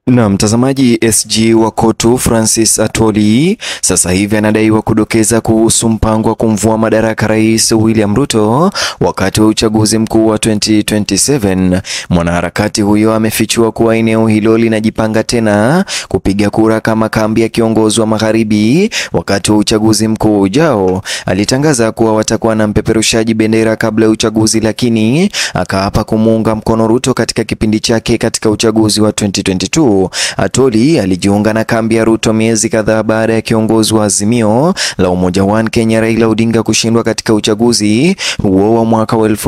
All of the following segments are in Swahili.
Na mtazamaji, SG wa KOTU Francis Atwoli sasa hivi anadaiwa kudokeza kuhusu mpango wa kumvua madaraka Rais William Ruto wakati wa uchaguzi mkuu wa 2027. Mwanaharakati huyo amefichua kuwa eneo hilo linajipanga tena kupiga kura kama kambi ya kiongozi wa magharibi wakati wa uchaguzi mkuu ujao. Alitangaza kuwa watakuwa na mpeperushaji bendera kabla ya uchaguzi, lakini akaapa kumuunga mkono Ruto katika kipindi chake katika uchaguzi wa 2022. Atwoli alijiunga na kambi ya Ruto miezi kadhaa baada ya kiongozi wa Azimio la Umoja One Kenya Raila Odinga kushindwa katika uchaguzi huo wa mwaka wa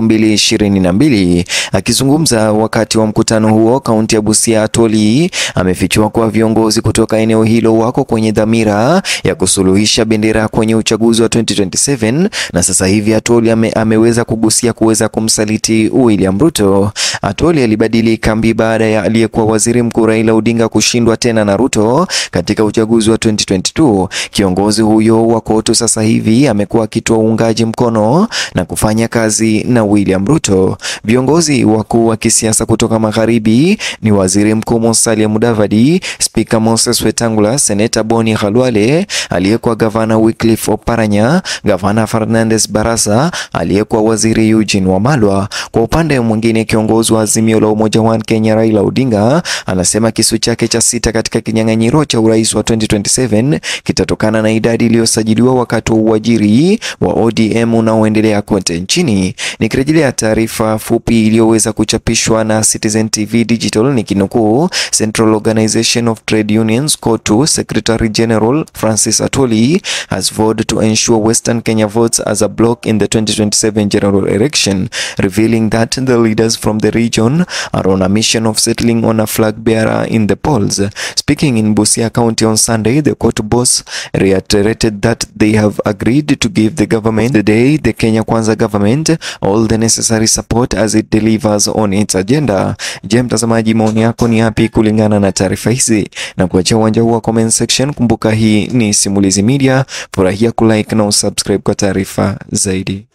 2022. Akizungumza wakati wa mkutano huo kaunti ya Busia, Atwoli amefichua kuwa viongozi kutoka eneo hilo wako kwenye dhamira ya kusuluhisha bendera kwenye uchaguzi wa 2027 na sasa hivi Atwoli ame, ameweza kugusia kuweza kumsaliti William Ruto. Atwoli alibadili kambi baada ya aliyekuwa waziri mkuu Raila Odinga kushindwa tena na Ruto katika uchaguzi wa 2022. Kiongozi huyo wa KOTU sasa hivi amekuwa akitoa uungaji mkono na kufanya kazi na William Ruto. Viongozi wakuu wa kisiasa kutoka magharibi ni Waziri Mkuu Musalia Mudavadi, Spika Moses Wetangula, Seneta Boni Khalwale, aliyekuwa gavana Wycliffe Oparanya, Gavana Fernandes Barasa, aliyekuwa waziri Eugene Wamalwa. Kwa upande mwingine, kiongozi wa Azimio la Umoja One Kenya Raila Odinga anasema kisu chake cha sita katika kinyang'anyiro cha urais wa 2027 kitatokana na idadi iliyosajiliwa wakati wa uajiri wa ODM unaoendelea kote nchini. Nikirejelea taarifa fupi iliyoweza kuchapishwa na Citizen TV Digital nikinukuu, Central Organization of Trade Unions KOTU Secretary General Francis Atwoli has vowed to ensure Western Kenya votes as a bloc in the 2027 general election, revealing that the leaders from the region are on a mission of settling on a flag bearer in the polls. Speaking in Busia County on Sunday, the KOTU boss reiterated that they have agreed to give the government the day the Kenya Kwanza government all the necessary support as it delivers on its agenda. Je, mtazamaji, maoni yako ni yapi kulingana na taarifa hizi? Na kuachia uwanja huu wa comment section. Kumbuka hii ni Simulizi Media, furahia kulike na usubscribe kwa taarifa zaidi.